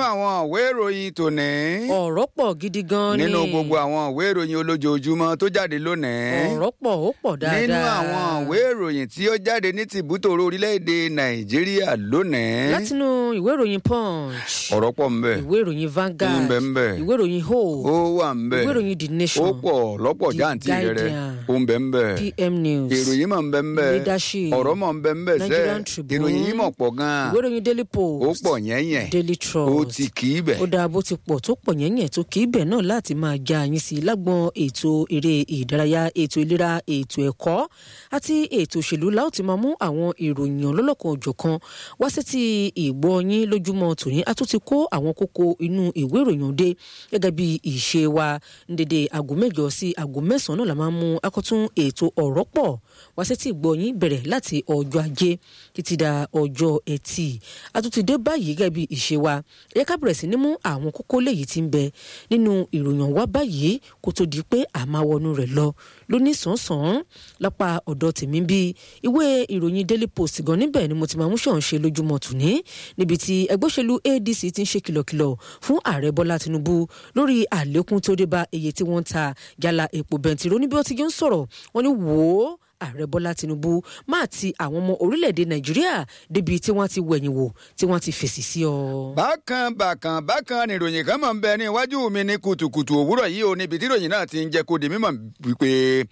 àwọn ìwé ìròyìn tòní. ọ̀rọ̀ pọ̀ gidi gan ni. nínú gbogbo àwọn ìwé ìròyìn olójoojúmọ́ tó jáde lónìí. ọ̀rọ̀ pọ̀ ó pọ̀ dáadáa. nínú àwọn ìwé ìròyìn tí ó jáde ní tìbútòrò orílẹ̀-èdè nàìjíríà lónìí. látinú ìwé ìròyìn punch. ọ̀rọ̀ pọ̀ ńbẹ. ìwé ìròyìn Vanguard. ńbẹ ńbẹ. ìwé ìròyìn ó hope. wà ńbẹ. ìwé ìròyìn the nation. ó pọ̀ lọ́pọ̀ The jáǹtì rẹ̀ Guardian. ó ńbẹ ńbẹ. pm news. ìròyìn mọ̀ ńbẹ ńbẹ. Leadership. ọ̀rọ̀ mọ̀ ńbẹ ńbẹ sẹ́ Nigerian Tribune. ìròyìn yìí mọ̀ pọ̀ gan-an. ìwé ìròyìn daily post. ó pọ̀ yẹ́nyẹn. daily trust. ó ti kì í bẹ̀. ó dáa bó ti pọ̀ tó pọ̀ yẹ̀yẹ̀ tó kì í bẹ̀ náà láti máa já yín sí i lágbọn ètò eré ìdárayá ètò ìlera ètò ẹ̀kọ́ àti ètò òṣèlú láò ti máa mú àwọn ìròyìn ọlọ́lọ́kan òjọ̀kan wá sí ti ìgbọ́ yín lójúmọ́ tòní a tún ti kó àwọn kókó inú ìwé ìròyìn òde gẹ́gẹ́ bí ìṣe wa ń dédé aago mẹ́jọ sí aago mẹ́sàn-án náà la máa ń mú akọ́tún ètò ọ̀rọ̀ pọ̀ wá sí ti ìgbọ́ yín bẹ̀rẹ̀ láti ọjọ́ ajé títí da ọjọ́ ẹtì a tún ti dé báyìí gẹ́gẹ́ bí ìṣe wa ẹ ká bẹ̀rẹ̀ sí ní mú àwọn kókó léyìí tí ń bẹ nínú ìròyìn wa báyìí kó tó di pé a máa wọnú rẹ̀ lọ lóní sàn-án lápá ọ̀dọ̀ tèmi bí ìwé ìròyìn daily post gan níbẹ̀ ni mo ti máa mú ṣàn ṣe lójúmọ́ tòní níbi tí ẹgbẹ́ òṣèlú adc ti ń ṣe kìlọ̀kìlọ̀ fún ààrẹ bọ́lá tinubu lórí àlékún tó dé bá iye tí wọ́n ń ta yálà epo bẹntiró níbi ó ti ń sọ̀rọ̀ wọ́n ní wò ó ààrẹ bọ́lá tinubu máa ti àwọn ọmọ orílẹ̀-èdè nàìjíríà débi tí wọ́n ti wẹ̀yìn wò tí wọ́n ti fèsì sí ọ. bákan bákan bákan ni ìròyìn kan máa ń bẹ ní iwájú mi ní kùtùkùtù òwúrọ̀ yìí o níbi tí ìròyìn náà ti ń jẹ́ kó di mímọ̀ wípé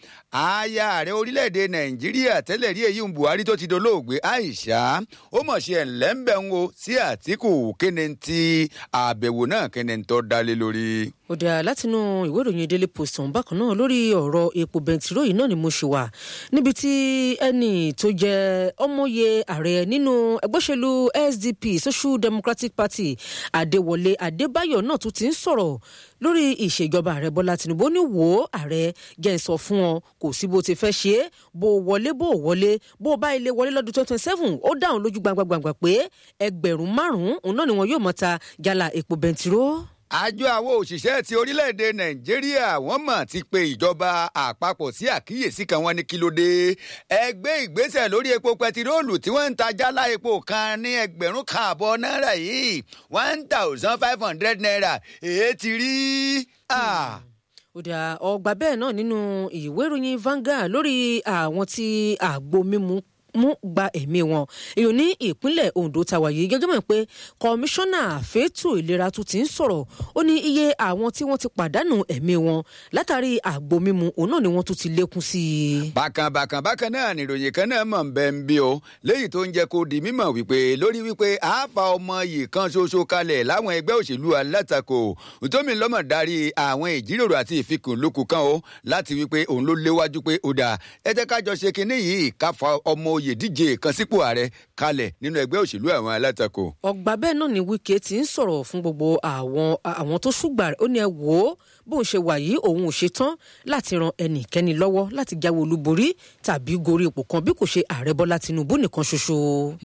aya ààrẹ orílẹ̀-èdè nàìjíríà tẹ́lẹ̀ rí èyí ń buhari tó ti dolóògbé aisha ó mọ̀ ṣe ẹ̀ńlẹ́ńbẹ̀ ń wo sí àtìkù kíni ti àbẹ̀wò náà kíni tó dálé lórí. ó dáa látinú ìwé ìròyìn daily post ọ̀hún bákan náà lórí ọ̀rọ̀ epo bẹntiró yìí náà ni mo ṣe wà níbi tí ẹnì tó jẹ ọmọye ààrẹ nínú ẹgbẹ́ òṣèlú sdp social democratic party adéwọlé adébáyọ̀ náà tún ti ń sọ̀rọ̀ lórí ìṣèjọba ààrẹ bọ́lá tinubu ó ní wò ó ààrẹ jẹ́ ń sọ fún ọ kò sí bó ti fẹ́ ṣe é bó wọlé bó wọlé bó bá ilé wọlé lọ́dún twenty twenty seven ó dáhùn lójú gbangbangba pé ẹgbẹ̀rún márùn-ún òun náà ni wọn yóò mọ̀ ta yálà epo bẹntiró àjọ àwọn òṣìṣẹ́ ti orílẹ̀-èdè nàìjíríà wọ́n mọ̀ ti pe ìjọba àpapọ̀ sí àkíyèsí kan wọn ní kí ló dé ẹgbẹ́ ìgbésẹ̀ lórí epo pẹtiróòlù tí wọ́n ń ta jálá epo kan ní ẹgbẹ̀rún kan àbọ̀ náírà yìí one thousand five hundred naira èyí ti rí. ó dà ọgbà bẹ́ẹ̀ náà nínú ìwé ìròyìn Vanguard lórí àwọn tí àgbo mímu mú gba ẹ̀mí wọn èèyàn ní ìpínlẹ̀ Ondo tàwa yìí gẹ́gẹ́ mọ̀ pé kọmíṣánná fẹ́tò ìlera tún ti ń sọ̀rọ̀ ó ní iye àwọn tí wọ́n ti pàdánù ẹ̀mí wọn látàrí àgbo mímu òun náà ni wọ́n tún ti lékún sí i. bákan bákan bákan náà nìròyìn kan náà mọ̀ ń bẹ́ ń bí o léyìí tó ń jẹ́ kó di mímọ̀ wípé lórí wípé àáfà ọmọ yìí kan ṣoṣo kalẹ̀ láwọn ẹgbẹ́ òṣèlú alátakò tómi lọ́mọ̀ darí àwọn ìjíròrò àti ìfikùnlukù kan o láti wípé òun ló léwájú pé ó dà ẹ jẹ́ ká jọ ṣe kinní yìí ká fa ọmọ oyè díje kan sípò ààrẹ kalẹ̀ nínú ẹgbẹ́ òṣèlú àwọn alátakò. ọgbà bẹ́ẹ̀ náà ni Wike ti ń sọ̀rọ̀ fún gbogbo àwọn àwọn tó ṣùgbà rẹ̀ ó ní ẹ wò ó bóun ṣe wà yìí òun ò ṣe tán láti ran ẹnikẹ́ni lọ́wọ́ láti jáwé olúborí tàbí gorí ipò kan bí kò ṣe ààrẹ Bọ́lá Tinubu nìkan ṣoṣo.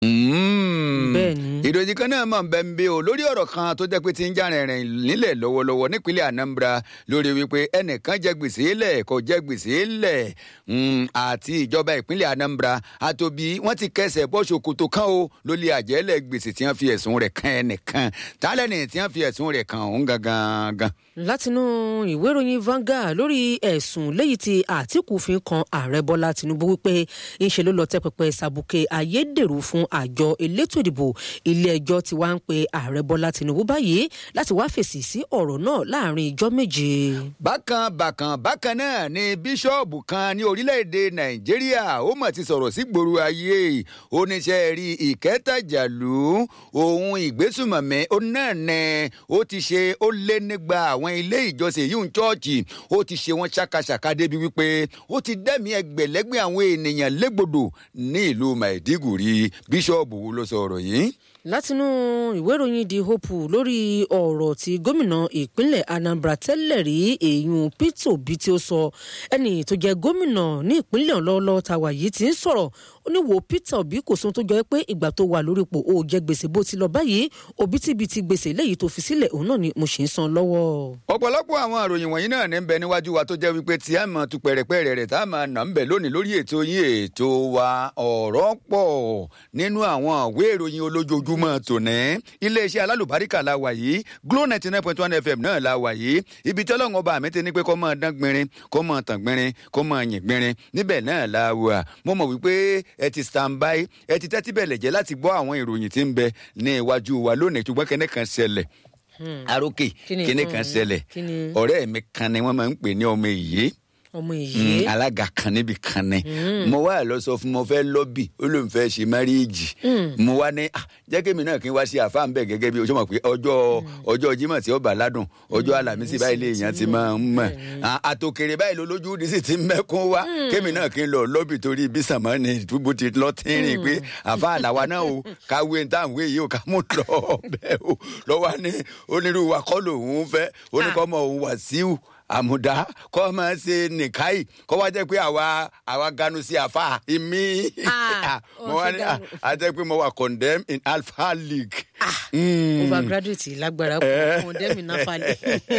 bẹ́ẹ̀ni. ìròyìn kan náà mọ̀ bẹ́ẹ̀ ń bí o lórí ọ̀rọ̀ kan tó jẹ́ pé ti ń já rìnrìn nílẹ̀ lọ́wọ́lọ́wọ́ nípínlẹ̀ Anambra lórí wípé ẹnìkan jẹ gbèsè lẹ̀ kò jẹ gbèsè lẹ̀ àti ìjọba ìpínlẹ̀ Anambra àtòbí wọ́n ti kẹsẹ̀ bọ́ ṣòkòtò kan o lórí àjẹ́lẹ̀ gbèsè tí wọ́n fi ẹ̀sùn rẹ̀ kan ẹnìkan tálẹ́nì tí wọ́n fi ẹ̀sùn rẹ̀ kan òun gangan gan. látinú ìwé ìròyìn Vanguard lórí ẹ̀sùn léyìí tí Àtíkù fi kan ààrẹ Bọ́lá Tinubu wípé ńṣe ló lọ tẹ́ pẹpẹ sàbùkẹ́ ayédèrú fún àjọ elétò ìdìbò ilé ẹjọ́ tí wàá ń pe ààrẹ Bọ́lá Tinubu báyìí láti wá fèsì sí ọ̀rọ̀ náà láàrin ìjọ́ méje. bákan bákan bákan náà ni bíṣọ́ọ̀bù kan ní orílẹ̀-èdè Nàìjíríà ó mọ̀ ti sọ̀rọ̀ sí gbòòrò ayé oníṣẹ́ rí ìkẹ́tàjàlú ohun ìgbésùmọ̀mí ó náà nẹ ó ti ṣe ó lé nígbà àwọn ilé ìjọsìn yìí ń chọ́ọ̀chì ó ti ṣe wọ́n ṣàkàṣàkà débi wípé ó ti dẹ́mi ẹgbẹ̀lẹ́gbẹ̀ àwọn ènìyàn légbodò ní ìlú Maiduguri bíṣọ́ọ̀bù wo ló sọ ọ̀rọ̀ yìí látinú ìwé ìròyìn the hope lórí ọ̀rọ̀ tí gómìnà ìpínlẹ̀ Anambra tẹ́lẹ̀ rí èèyàn Peter Obi tí ó sọ ẹni tó jẹ́ gómìnà ní ìpínlẹ̀ ọlọ́ọ̀lọ́ tàwa yìí ti ń sọ̀rọ̀ ó ní wo Peter Obi kò sóhun tó jọ pé ìgbà tó wà lórí ipò ó jẹ gbèsè bó ti lọ báyìí òbítíbitì gbèsè léyìí tó fi sílẹ̀ òun náà ni mo ṣì ń san lọ́wọ́. ọ̀pọ̀lọpọ̀ àwọn àròyìn wọ̀nyí náà ní ń bẹ níwájú wa tó jẹ́ wípé tí a máa tu pẹ̀rẹ̀pẹ̀rẹ̀ rẹ̀ tá a máa nà ń bẹ̀ lónìí lórí ètò yín ètò wa ọ̀rọ̀ pọ̀ nínú àwọn ìwé ìròyìn olójoojúmọ́ lójúmọ́ tòní iléeṣẹ́ alálùbáríkà la wà yìí glo ninety nine point one fm náà la wà yìí ibi tí ọlọ́run ọba mi ti ní pé kó máa dán gbinrin kó máa tàn gbinrin kó máa yìn gbinrin níbẹ̀ náà la wà mo mọ̀ wípé ẹ ti stand by ẹ ti tẹ́tí bẹ̀lẹ̀ jẹ́ láti gbọ́ àwọn ìròyìn tí ń bẹ ní iwájú wa lónìí ṣùgbọ́n kẹ́nẹ́ kan ṣẹlẹ̀ arókè Kíni, kíní mm, kan ṣẹlẹ̀ kíni? ọ̀rẹ́ mi kan ni wọ́n máa ń pè ní ọmọ ìyé ọmọ èyí alága kan níbi kan ni mo wá lọ sọ fún mo fẹ́ lọ́bì ó lóun fẹ́ ṣe máríìjì mo wá ní "Ah, jẹ́ kémi náà kí n wá sí àfa ń bẹ̀ gẹ́gẹ́ bí o ṣe mọ̀ pé ọjọ́ ọjọ́ Jímọ̀ tí ó bà ládùn ọjọ́ Àlàmísì báyìí lè yàn ti máa ń mọ̀ Ah, àtòkèrè báyìí ló lójú ní sì ti ń mẹ́kún wá kémi náà kí n lọ lọ́bì torí bí sàmọ́ ni ìdúgbò ti lọ tínrín pé àfa àlàwa náà o káwé ní táwọn yìí o ká mú lọ bẹ́ẹ̀ o lọ́wọ́ ní onírúurú akọ́ lòun fẹ́ oníkọ́mọ òun Wàsíù àmùdá kọ́ máa ṣe nìkáyì kọ́ wá jẹ́ pé àwa àwa ganu sí àfa ìmí Ah, mo wá ó ní ṣe dànù. a jẹ́ pé mo wà condemn in alpha league. Mm. overgraduate lágbára kò kò dẹ́mi náà falẹ̀.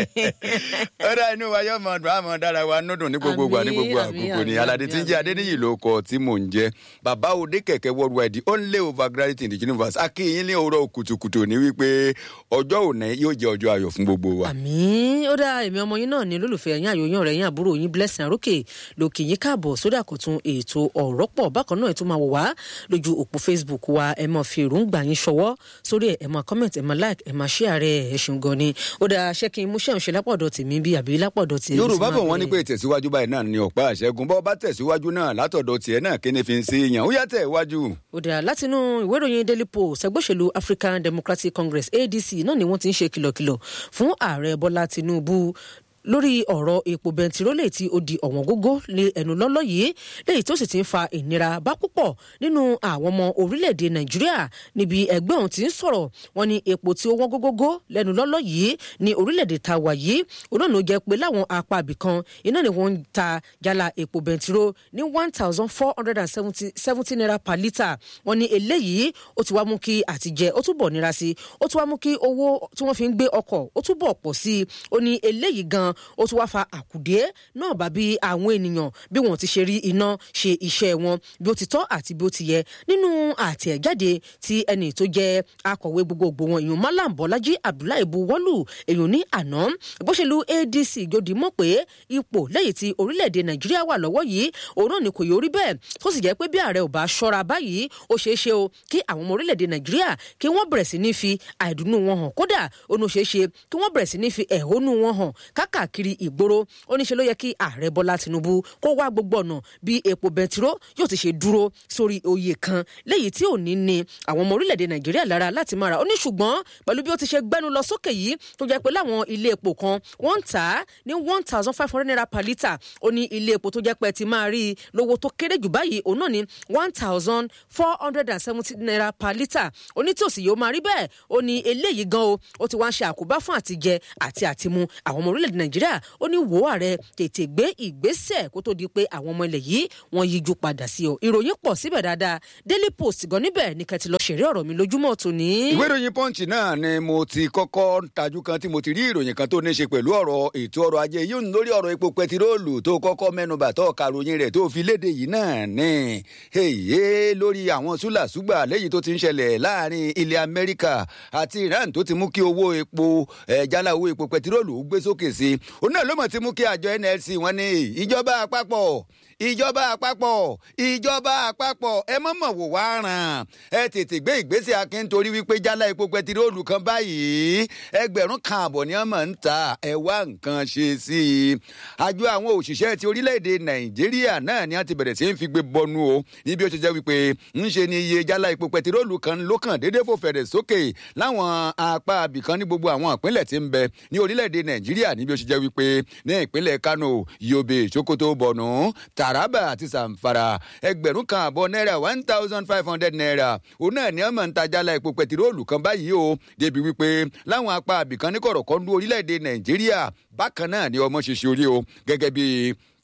ọ̀rọ̀ inú wa yóò mọ̀ ọdún àmọ́ dára wa nùdùn ní gbogbo ìgbà ní gbogbo Àmín, àkókò ni àmín, aládé tí ń jẹ́ àmín. adéníyì ló kọ tí mò ń jẹ́ bàbá òde kẹ̀kẹ́ worldwide the only overgraduate in the universe akínyìn ní òwúrọ̀ kùtùkùtù ní wípé ọjọ́ òní yóò jẹ́ ọjọ́ ayọ̀ fún gbogbo wa. àmì ó dá èmi ọmọ yín náà ní olólùfẹ́ yín àyòyàn rẹ̀ yín àbúrò yín blessing àrókè lòkè yín káàbọ̀ sórí àkọ́tún ètò ọ̀rọ̀ pọ̀ bákan náà ẹ̀ tún máa wò wá lójú òpó facebook wa ẹ̀ máa fi èròǹgbà yín ṣọwọ́ sórí ẹ̀ ẹ̀ máa comment ẹ̀ máa like ẹ̀ máa share rẹ̀ ẹ̀ ṣeun gan ni ó dá ṣé kí n mú ṣẹ́hùn ṣe lápọ̀dọ̀ tèmi bí àbí lápọ̀dọ̀ tèmi. yorùbá bọ̀ wọ́n ní pé ìtẹ̀síwájú báyìí náà ni ọ̀pá àṣẹ́gun bọ́ bá tẹ̀síwájú náà látọ̀dọ̀ tiẹ̀ náà kí ni fi ń ṣe èèyàn ó yá tẹ̀ wájú. ó dà látinú ìwé ìròyìn daily post ẹgbẹ́ òṣèlú african democratic congress adc náà ni wọ́n ti ń ṣe kìlọ̀kìlọ̀ fún ààrẹ bọ́lá tinubu lórí ọ̀rọ̀ epo bẹntiróòlù tí ó di ọ̀wọ́n gógó lé ẹnu lọ́lọ́ yìí léyìí tó sì ti ń fa ìnira bá púpọ̀ nínú àwọn ọmọ orílẹ̀-èdè nàìjíríà níbi ẹgbẹ́ ọ̀hún ti ń sọ̀rọ̀ wọn ni epo tí ó wọ́n gógógó lẹ́nu lọ́lọ́ yìí ní orílẹ̀-èdè ta wà yìí òun náà ló jẹ́ pé láwọn apá ibìkan iná ni wọ́n ń ta jálá epo bẹntiró ní one thousand four hundred and seventy naira per litre wọn ni eléyìí ó ti wá mú kí àtijẹ ó túbọ̀ nira sí i ó ti wá mú kí owó tí wọ́n fi ń gbé ọkọ̀ ó túbọ̀ pọ̀ sí i ó ní eléyìí gan ó tún wá fa àkùdé náà bá bí àwọn ènìyàn bí wọn ti ṣe rí iná ṣe iṣẹ́ wọn bí ó ti tọ́ àti bí ó ti yẹ nínú àtẹ̀jáde tí ẹni tó jẹ́ akọ̀wé gbogbogbò wọn ìyún Malam Bọ́lájí Abdullahi Buwọ́lù èyàn ní àná ìbóṣèlú ADC jòdì mọ̀ pé ipò lẹ́yìn tí orílẹ̀-èdè Nàìjíríà wà lọ́wọ́ yìí òun náà ni kò yóò rí bẹ́ẹ̀ tó sì jẹ́ pé bí ààrẹ ò bá ṣọ́ra báyìí ó ṣeé ṣe o kí àwọn ọmọ orílẹ̀-èdè Nàìjíríà kí wọ́n bẹ̀rẹ̀ sí ní fi àìdùnnú wọn hàn kódà ó ní ó ṣeé ṣe kí wọ́n bẹ̀rẹ̀ sí ní fi ẹ̀hónú wọn hàn káàkiri ìgboro ó ní ṣe ló yẹ kí ààrẹ Bọ́lá Tinubu kó wá gbogbo ọ̀nà bí epo bẹntiró yóò ti ṣe dúró sórí oyè kan léyìí tí ò ní ní àwọn ọmọ orílẹ̀-èdè Nàìjíríà lára láti máa rà ó ní ṣùgbọ́n pẹ̀lú bí ó ti ṣe gbẹ́nu lọ sókè yìí tó jẹ́ pé láwọn ilé epo kan wọ́n ń tà á ní one thousand five hundred naira per litre ó ní ilé epo tó jẹ́ pé ti máa rí i lówó tó kéré jù báyìí òun náà ní one thousand four hundred and seventy naira per litre ó ní tí òsì yóò máa rí bẹ́ẹ̀ ó ní eléyìí gan o ó ti wá ń ṣe àkóbá fún àtijẹ àti àtimu àwọn ọmọ orílẹ̀-èdè Nàìjíríà ó ní wò ààrẹ tètè gbé ìgbésẹ̀ kó tó di pé àwọn ọmọ ilẹ̀ yìí wọ́n yíjú padà sí ọ ìròyìn pọ̀ síbẹ̀ dáadáa Daily Post gan níbẹ̀ ní kẹ́tì lọ ṣeré ọ̀rọ̀ mi lójúmọ́ tòní. ìwé ìròyìn punch náà ni mo ti kọ́kọ́ tajú kan tí mo ti rí ìròyìn kan tó ní ṣe pẹ̀lú ọ̀rọ̀ ètò ọrọ̀ ajé yóò ní lórí ọ̀rọ̀ epo pẹtiróòlù tó kọ́kọ́ mẹ́nubà tó karòyìn rẹ̀ tó fi léde yìí náà ní èyí lórí àwọn súlàsúgbà lẹ́yìn tó ti ń ṣẹlẹ̀ láàrin ilẹ̀ Amẹ́ríkà àti Iran tó ti mú kí owó epo ẹ̀ jálá owó epo pẹtiróòlù gbé sókè sí i òun náà ló mọ̀ ti mú kí àjọ NLC wọn ní ìjọba àpapọ̀ ìjọba àpapọ̀ ìjọba àpapọ̀ ẹ mọ̀ mọ̀ wò wá ràn ẹ tètè gbé ìgbésẹ̀ akin torí wípé jálá epo pẹtiróòlù kan báyìí ẹgbẹ̀rún kan àbọ̀ ni wọ́n mọ̀ ń ta ẹ wá nǹkan ṣe sí i. àjọ àwọn òṣìṣẹ́ ti orílẹ̀-èdè nàìjíríà náà ni wọ́n ti bẹ̀rẹ̀ sí í fi gbé bọnú o níbi ó ṣe jẹ́ wípé ń ṣe ni iye jálá epo pẹtiróòlù kan ló kàn déédéé fò fẹ̀rẹ̀ sókè láwọn apá abìkan ní gbogbo àwọn ìpínlẹ̀ tí ń bẹ ní orílẹ̀-èdè nàìjíríà níbi ó ṣe jẹ́ wípé ní ìpínlẹ̀ kano yobe sokoto borno taraba àti zamfara ẹgbẹ̀rún kan àbọ̀ náírà one thousand five hundred naira òun náà ni wọ́n máa ń ta jálá epo pẹtiróòlù kan báyìí o débi wípé láwọn apá abìkan ní kọ̀rọ̀kọ́ndú orílẹ̀-èdè nàìjíríà bákan náà ni ọmọ ṣe ṣe orí o gẹ́gẹ́ bíi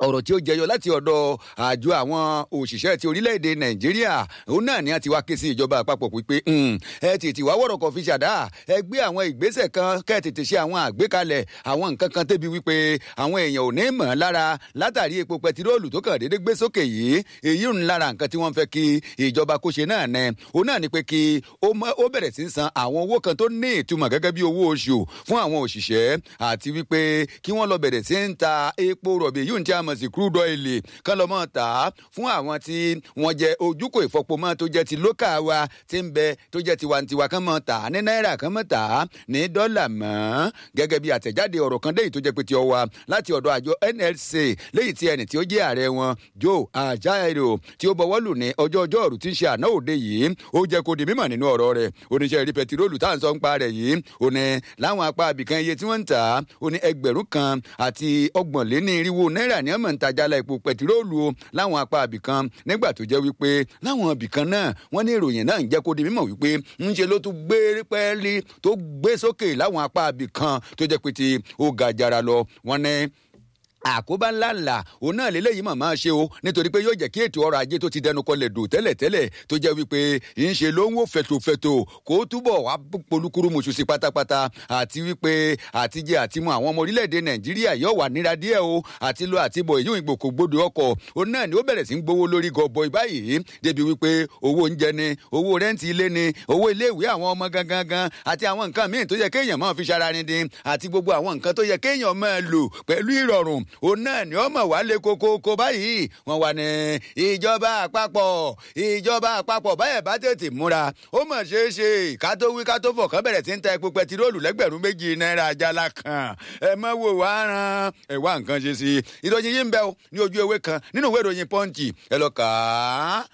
ọ̀rọ̀ tí ó jẹyọ láti ọ̀dọ̀ àjọ àwọn òṣìṣẹ́ ti orílẹ̀-èdè nàìjíríà òun náà ni a ti wá ké sí ìjọba àpapọ̀ wípé ẹ tètè wá wọ̀rọ̀ kan fi ṣàdá ẹ gbé àwọn ìgbésẹ̀ kan kẹ́ ẹ tètè ṣe àwọn àgbékalẹ̀ àwọn nǹkan kan tẹ́bi wípé àwọn èèyàn ò ní mọ̀ ọ́ lára látàrí epo pẹtiróòlù tó kàn déédéé gbé sókè yìí èyí ń lára nǹkan tí wọ́n fẹ́ kí ìjọba kó ṣe náà nẹ òun náà ni pé kí ó bẹ̀rẹ̀ sí san àwọn owó kan tó ní ìtumọ̀ gẹ́gẹ́ bí owó oṣù fún àwọn òṣìṣẹ́ àti wípé kí wọ́n lọ bẹ̀rẹ̀ sí ń ta epo rọ̀bì yìí ń tí a mọ̀ sí crude oil kán lọ́ mọ̀ tà á fún àwọn tí wọ́n jẹ ojúkò ìfọpomọ́ tó jẹ́ ti lókà wa tí ń bẹ tó jẹ́ tiwantiwa kán mọ̀ tà á ní náírà kán mọ̀ tà á ní dọ́là mọ́ gẹ́gẹ́ bí àtẹ̀jáde ọ̀rọ̀ kan déyìí tó jẹ́ pé ti ọwa láti ọ̀dọ̀ àjọ NLC léyìí tí ẹni tí ó jẹ́ ààrẹ wọn Joe Ajaero tí ó bọwọ́ lù ní ọjọ́ ọjọ́rú tí ń ṣe àná òde yìí ó jẹ́ kó di mímọ̀ nínú ọ̀rọ̀ rẹ̀ oníṣẹ́ rí pẹtiróòlù tá à ń sọ ń pa rẹ̀ yìí ó ní láwọn apá abìkan iye tí wọ́n ń tà á ó ní ẹgbẹ̀rún kan àti ọgbọ̀n lé ní irinwó náírà ní ọmọ ìtajàlá epo pẹtiróòlù o láwọn apá abìkan nígbà tó jẹ́ wípé láwọn abìkan náà wọ́n ní ìròyìn náà ń jẹ́ kó di mímọ̀ wípé ń ṣe ló tún gbé pẹ́ẹ́lí tó gbé sókè láwọn apá abìkan tó jẹ́ pé ti ó ga jara lọ wọ́n ní àkóbá ńlá ńlá òun náà lélẹ́yìí mọ̀ máa ṣe o nítorí pé yóò jẹ́ kí ètò ọrọ̀ ajé tó ti dẹnu kọlẹ̀ dò tẹ́lẹ̀tẹ́lẹ̀ tó jẹ́ wípé ń ṣe ló ń wò fẹ̀tòfẹ̀tò kó túbọ̀ wá polúkúrú mọ̀ṣù sí pátápátá àti wípé àtijẹ́ àtimú àwọn ọmọ orílẹ̀-èdè nàìjíríà yóò wà níra díẹ̀ o àti lọ àti bọ̀ èyí ìgbòkò gbòdò ọkọ̀ òun náà ni ó bẹ̀rẹ̀ sí ń gbowó lórí gọbọi báyìí débi wípé owó oúnjẹ ni owó rẹ́ǹtì ilé ni owó iléèwé àwọn ọmọ gangan gan àti àwọn nǹkan míì tó yẹ kéèyàn máa fi ṣara ni dín àti gbogbo àwọn nǹkan tó yẹ kéèyàn máa lò pẹ̀lú ìrọ̀rùn òun náà ni ó mọ̀ wá lé kókókó báyìí wọ́n wà ní ìjọba àpapọ̀ ìjọba àpapọ̀ báyẹ̀ bá tètè múra ó mọ̀ ṣeé ṣe ká tó wí ká tó fọ̀ kán bẹ̀rẹ̀ sí ń ta epo pẹtiróòlù lẹ́gbẹ̀rún méjì náírà jálá kan ẹ mọ̀ wò wá ran ẹ wá nǹkan ṣe sí i ìròyìn yìí ń bẹ o ní ojú ewé kan nínú ìwé ìròyìn pọ́ǹchì ẹ lọ kà á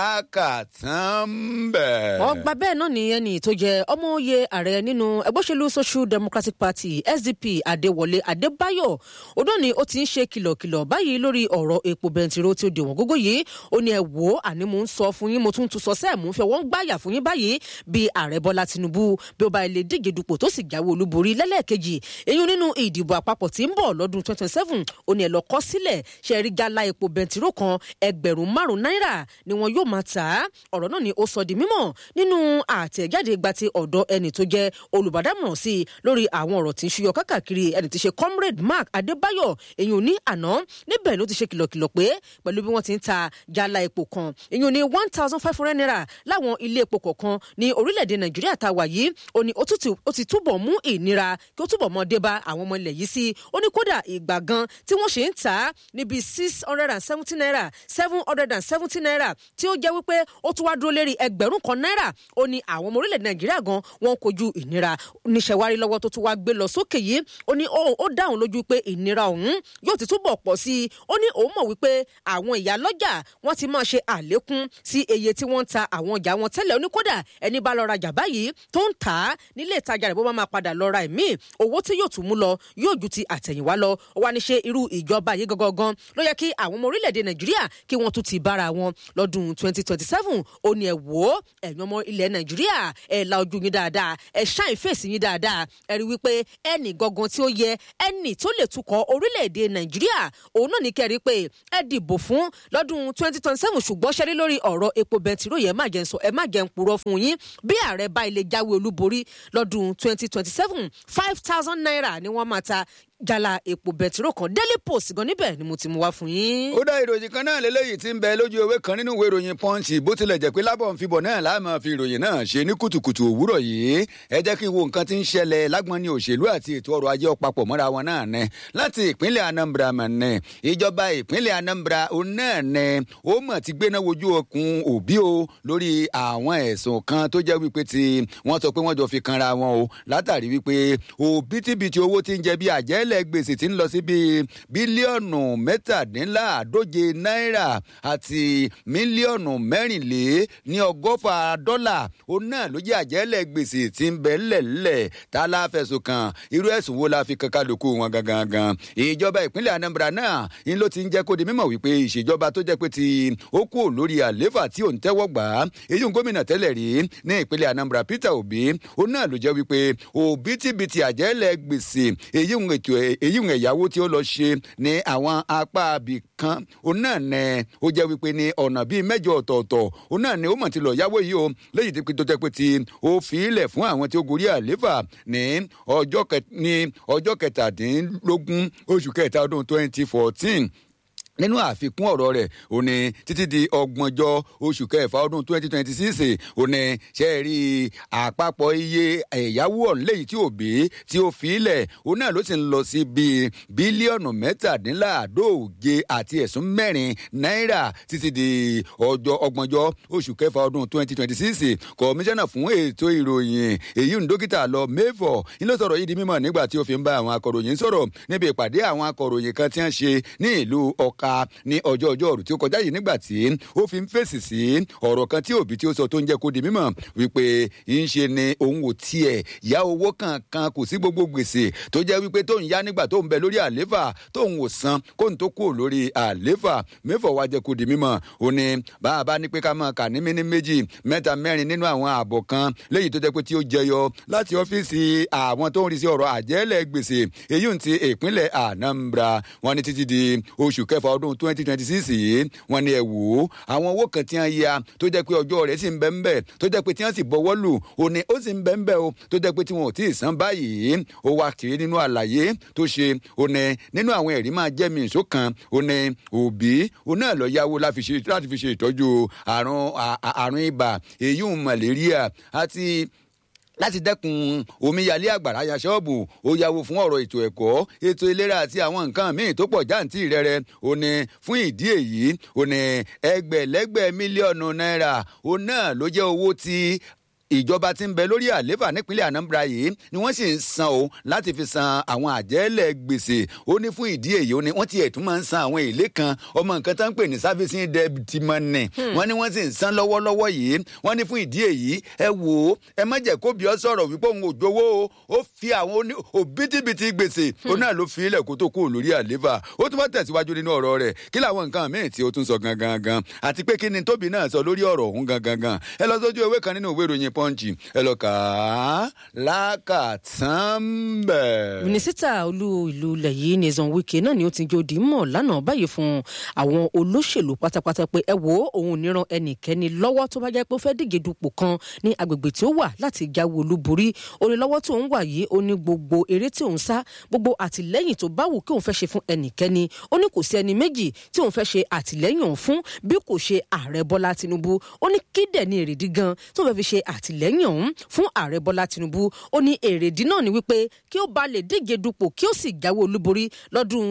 lákàtàn bẹ̀. wọ́n gba bẹ́ẹ̀ náà nìyẹn ni tó jẹ́ ọmọ oyè ààrẹ nínú ẹgbẹ́ òṣèlú social democratic party sdp adéwọlé adébáyọ̀ ọdún ni ó ti ń ṣe kìlọ̀kìlọ̀ báyìí lórí ọ̀rọ̀ epo bẹntiró tí ó di wọ́n gógó yìí ó ní ẹ wò ó àní mò ń sọ fún yín mo tún tún sọ sẹ́ẹ̀ mò ń fẹ́ wọ́n gbáyà fún yín báyìí bí ààrẹ bọ́lá tinubu bí ó bá ilé díje dupò tó sì jáwé olúborí lẹ́lẹ́ẹ̀kejì eyín nínú ìdìbò àpapọ̀ tí ń bọ̀ lọ́dún 2027 ó ní ẹ lọ kọ́ sílẹ̀ ṣe rí gálá epo bẹntiró kan ẹgbẹ̀rún márùn-ún náírà ni wọn yóò máa tà á ọ̀rọ̀ náà ni ó sọ di mímọ̀ nínú àtẹ̀jáde gba ti ọ̀dọ̀ ẹni tó jẹ́ olùbádámọ̀ràn sí i lórí àwọn ọ̀rọ̀ tí ń ṣúyọ káàkiri ẹni tí ṣe comrade mark adébáyọ̀ èyí ò ní àná níbẹ̀ ló ti ṣe kìlọ̀kìlọ̀ pé pẹ̀lú bí wọ́n ti ń ta jálá epo kan èyí ò ní one thousand five hundred naira láwọn ilé epo kọ̀ọ̀kan ní orílẹ̀-èdè nàìjíríà tá a wà yìí ó ní ó ti túbọ̀ mú ìnira kí ó túbọ̀ mọ́ dé bá àwọn ọmọ ilẹ̀ yìí sí ó ní kódà ìgbà gan tí wọ́n ṣe ń tà á níbi six hundred and seventy naira seven hundred and seventy naira tí ó jẹ́ wípé ó tún wá dúró lérí ẹgbẹ̀rún kan náírà ó ní àwọn ọmọ orílẹ̀-èdè nàìjíríà gan wọn kojú ìnira níṣẹ̀wárí lọ́wọ́ tó tún wá gbé lọ sókè yìí ó ní ó dáhùn lójú pé ìnira ọ̀hún yóò ti túbọ̀ pọ̀ sí i ó ní òun mọ̀ wípé àwọn ìyá lọ́jà wọ́n ti máa ṣe àlékún sí iye tí wọ́n ń ta àwọn ọjà wọn tẹ́lẹ̀ ó ní kódà ẹni bá lọ rajà báyìí tó ń tà á nílé ìtajà rẹ̀ bó bá máa padà lọ ra ẹ̀mí owó tí yóò tún mú lọ yóò ju ti àtẹ̀yìnwá lọ ó wá ní ṣe irú ìjọba yìí gangan ló yẹ kí àwọn ọmọ orílẹ̀-èdè nàìjíríà kí wọ́n tún ti bára wọn lọ́dún 2027 ó ní ẹ̀ wò ó ẹ̀yin ọmọ ilẹ̀ nàìjíríà ẹ̀ la ojú yín dáadáa ẹ̀ ṣáìn fèsì yín dáadáa ẹ̀ rí wípé ẹnì gangan tí ó yẹ ẹnì tó lè tukọ̀ orílẹ̀-èdè nàìjíríà òun náà ní kẹ́rí pé ẹ dìbò fún lọ́dún 2027 ṣùgbọ́n ṣẹ́rí lórí ọ̀rọ̀ epo bẹntiró yẹn má jẹ́ ń sọ ẹ má jẹ́ ń purọ́ fún yín bí ààrẹ bá ilé jáwé olúborí lọ́dún 2027 five thousand naira ni wọ́n máa ta jala epo bẹtiró kan daily post gan níbẹ̀ ni mo ti mú wá fún yín. ó dá ìròyìn kan náà lélẹ́yìí tí ń bẹ lójú ewé kan nínú ìwé ìròyìn punch bó tilẹ̀ jẹ́ pé lábọ̀ ń fibọ̀ náà láàmú fi ìròyìn náà ṣe ní kùtùkùtù òwúrọ̀ yìí ẹ jẹ́ kí n wo nǹkan tí ń ṣẹlẹ̀ lágbọ́n ní òṣèlú àti ètò ọrọ̀ ajé ọ̀pápọ̀ mọ́ra wọn náà nẹ láti ìpínlẹ̀ anambra mọ̀ nẹ ìjọba ìpínlẹ̀ anambra òun náà nẹ ó mọ̀ ti gbéná wojú okùn òbí o lórí àwọn ẹ̀sùn kan tó jẹ́ wípé tí wọ́n sọ pé wọ́n jọ fi kanra wọn o látàrí wípé òbítíbitì owó tí ń jẹ bí àjẹ́lẹ̀ gbèsè tí ń lọ sí bíi bílíọ̀nù mẹ́tàdínláàdóje náírà àti mílíọ̀nù mẹ́rìnlé ní ọgọ́fà dọ́là òun náà ló jẹ́ àjẹ́lẹ̀ gbèsè tí ń bẹ lẹ̀lẹ̀ tá a láfẹ̀sùn kan irú ẹ̀sùn wo la fi kan kálukú wọn gangan gan ìjọba ìpínlẹ̀ anambra náà ń ló ti ń jẹ́ kó di mímọ̀ wípé ìṣèjọba tó jẹ́ pé ti ó kú lórí àléfà tí òun tẹ́wọ́ gbà á èyí ń gómìnà tẹ́lẹ̀ rí ní ìpínlẹ̀ anambra peter obi òun náà ló jẹ́ wípé òbítíbitì àjẹ́lẹ̀ gbèsè èyí ń ètò èyí ń ẹ̀yáwó tí ó lọ ṣe ní àwọn apá abì kan òun náà nẹ ó jẹ́ wípé ní ọ̀nà bíi mẹ́jọ ọ̀tọ̀ọ̀tọ̀ òun náà ni ó mọ̀ ti lọ yáwó yìí o léyìí tó jẹ́ pé ti ó fi ilẹ̀ fún àwọn tí ó gorí àléfà ní ọjọ́ kẹtàdínlógún oṣù kẹta ọdún twenty fourteen nínú àfikún ọ̀rọ̀ rẹ̀ ó ní títí di ọgbọ̀njọ́ oṣù kẹfà ọdún twenty twenty six ó ní ṣe rí àpapọ̀ iye ẹ̀yáwó ọ̀hún léyìí tí òbí tí ó fi ilẹ̀ òun náà ló sì ń lọ sí bíi bílíọ̀nù mẹ́tàdínláàdóòje àti ẹ̀sùn mẹ́rin náírà títí di ọjọ́ ọgbọ̀njọ́ oṣù kẹfà ọdún twenty twenty six kọmíṣánná fún ètò ìròyìn èyí ń dókítà lọ mẹ́fọ̀ ní ló sọ̀rọ̀ yìí di mímọ̀ nígbà tí ó fi ń bá àwọn akọ̀ròyìn sọ̀rọ̀ níbi ìpàdé àwọn akọ̀ròyìn kan tí wọ́n ṣe ní ìlú ọ̀ka ní ọjọ́ ọjọ́ ọ̀rù tí ó kọjá yìí nígbà tí ó fi ń fèsì sí ọ̀rọ̀ kan tí òbí tí ó sọ tó ń jẹ́ kó di mímọ̀ wípé ń ṣe ni òun ò tiẹ̀ yá owó kankan kò sí gbogbo gbèsè tó jẹ́ wípé tó ń yá nígbà tó ń bẹ lórí àléfà tó ń wò san kó n tó kúrò lórí àléfà mẹ́fọ̀ wá jẹ́ kó di mímọ̀ ó ní bàbá ní pé ká máa kà ní mímí méjì mẹ́ta mẹ́rin nínú àwọn ààbọ̀ kan léyìí tó jẹ́ pé tí ó jẹyọ láti ọ́fíìsì àwọn tó ń rí sí ọ̀rọ̀ àjẹ́lẹ̀ gbèsè èyí ń ti ìpínlẹ̀ Anambra wọn ní títí di oṣù kẹfà ọdún twenty twenty six yìí wọn ní ẹ wò ó àwọn owó kan tí wọn ya tó jẹ́ pé ọjọ́ rẹ̀ sì ń bẹ ń bẹ tó jẹ́ pé tí wọn sì bọwọ́ lù ó ní ó sì ń bẹ ń bẹ o tó jẹ́ pé tí wọn ò tí ì san báyìí ó wá kiri nínú àlàyé tó ṣe ó ní nínú àwọn ẹ̀rí máa jẹ́ mi ìṣó kan ó ní òbí ó náà lọ yáwó láti fi ṣe ìtọ́jú àrùn àrùn ibà èyí ń màlẹ́ríà àti láti dẹ́kun omíyalé àgbàrá ya ṣọ́ọ̀bù ó yáwó fún ọ̀rọ̀ ètò ẹ̀kọ́ ètò ìlera àti àwọn nǹkan míì tó pọ̀ jáǹtì rẹ̀rẹ̀ ó ní fún ìdí èyí ó ní ẹgbẹ̀lẹ́gbẹ̀ mílíọ̀nù náírà ó náà ló jẹ́ owó tí ìjọba tí ń bẹ lórí àléfà nípínlẹ̀ Anambra yìí ni wọ́n sì ń san o láti fi san àwọn àjẹ́lẹ̀ gbèsè ó ní fún ìdí èyí ó ní wọ́n ti ẹ̀tún máa ń san àwọn èlé kan ọmọ nǹkan tó ń pè ní servicing debt money wọ́n ní wọ́n sì ń san lọ́wọ́lọ́wọ́ yìí wọ́n ní fún ìdí èyí ẹ wò ó ẹ má jẹ́ kó bí ọ sọ̀rọ̀ wípé òun ò jowó o ó fi àwọn òbítíbitì gbèsè ó náà ló fi ilẹ̀ kó tó kúrò lórí àléfà ó tún bá tẹ̀síwájú nínú ọ̀rọ̀ rẹ̀ kí làwọn nǹkan míì tí ó tún sọ gangan gan àti pé kí ni tóbi náà sọ lórí ọ̀rọ̀ òun gangan gan ẹ lọ sójú ewé kan nínú ìwé ìròyìn pọ́ǹchì ẹ lọ kà á lákàtàn bẹ̀. mínísítà olú ìlú ilẹ̀ yìí Nyesom Wike náà ni ó ti jòdì mọ̀ lánàá báyìí fún àwọn olóṣèlú pátápátá pé ẹ wo òun níran ẹnikẹ́ni lọ́wọ́ tó bá jẹ́ pé ó fẹ́ díje dupò kan ní agbègbè tí ó wà láti jáwé olúborí ó ní lọ́wọ́ tó ń wà yìí ó ní gbogbo eré tí òun sá gbogbo àtìlẹ́yìn tó bá wù kí òun fẹ́ ṣe fún ẹnikẹ́ni ó ní kò sí ẹni méjì tí òun fẹ́ ṣe àtìlẹ́yìn òun fún bí kò ṣe ààrẹ Bọ́lá Tinubu ó ní kí dẹ̀ ní èrèdí gan tó fẹ́ fi ṣe àtìlẹ́yìn òun fún ààrẹ bọ́lá tinubu ó ní èrèdí náà ni wípé kí ó bá lè díje dupò kí ó sì jáwé olúborí lọ́dún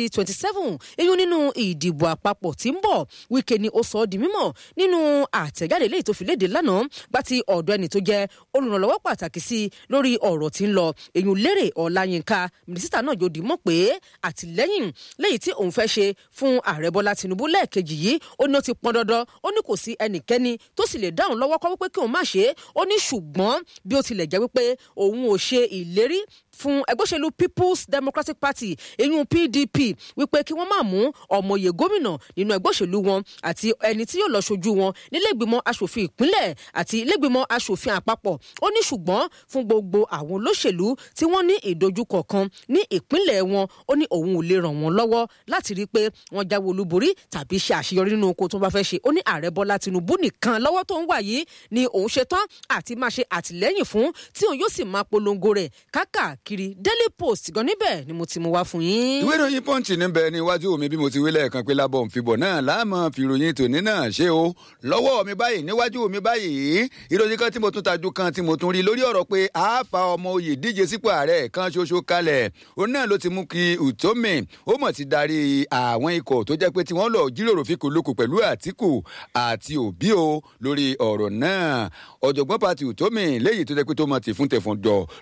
2027 eyín nínú ìdìbò àpapọ̀ tí ń bọ̀ wíkẹ́ ni ó sọ ọ́ di mímọ̀ nínú àtẹ̀jáde léyìí tó fi léde lánàá gbá ti ọ̀dọ̀ ẹni tó jẹ́ olùrànlọ́wọ́ pàtàkì sí i lórí ọ̀rọ̀ tí ń lọ eyín lérè ọláyínká mínísítà náà yóò di mọ̀ pé àtìlẹ́yìn léyìí tí òun fẹ́ ṣe fún ààrẹ bọ́lá tinubu lẹ́ẹ̀kejì yìí ó ní ó ti pọn dandan ó ní kò sí ẹnikẹ́ni tó sì lè dáhùn lọ́wọ́ kọ́ wípé kí òun má ṣe é ó ní ṣùgbọ́n bí ó tilẹ̀ jẹ́ wípé òun ò ṣe ìlérí fún ẹgbẹ́ òṣèlú people's democratic party eyín pdp wípé kí wọ́n máa mú ọmọye gómìnà nínú ẹgbẹ́ òṣèlú wọn àti ẹni tí yóò lọ ṣojú wọn nílẹ̀gbìmọ̀ asòfin ìpínlẹ̀ àti ilẹ̀gbìmọ̀ asòfin àpapọ̀ ó ní ṣùgbọ́n fún gbogbo àwọn olóṣèlú tí wọ́n ní ìdojúkọ kan ní ìpínlẹ̀ wọn ó ní òun ò lè ràn wọ́n lọ́wọ́ láti rí i pé wọ́n jáwé olúborí tàbí ṣe àṣeyọrí nínú oko tó bá fẹ́ ṣe ó ní ààrẹ bọ́lá tinubu nìkan lọ́wọ́ tó ń wà yìí ni òun ṣetán àti máa ṣe àtìlẹ́yìn fún tí òun yóò sì máa polongo rẹ̀ káàkiri daily post gan níbẹ̀ ni mo ti mú wá fún yín. ìwé ìròyìn pọ́ǹchì níbẹ̀ níwájú mi bí mo ti wí lẹ́ẹ̀kan pé lábọ̀ nfibọ̀ náà láàmú fìròyìn tòní náà ṣe o lọ́wọ́ mi báyìí níwájú mi báyìí ìròyìn kan tí mo tún tajú kan tí mo tún rí lórí ọ̀rọ̀ pé àáfà ọmọ oyè díje sípò ààrẹ kan ṣoṣo kalẹ̀ òun náà ló ti mú kí Utomi ó mọ̀ ti darí àwọn ikọ̀ tó jẹ́ pé tí wọ́n lọ jíròrò fíkòlókò pẹ̀lú Àtíkù àti Òbí o lórí ọ̀rọ̀ náà ọ̀jọ̀gbọ́n pati Utomi léyìí tó jẹ́ pé tó mọ̀ tì fún tẹ̀fọ̀n jọ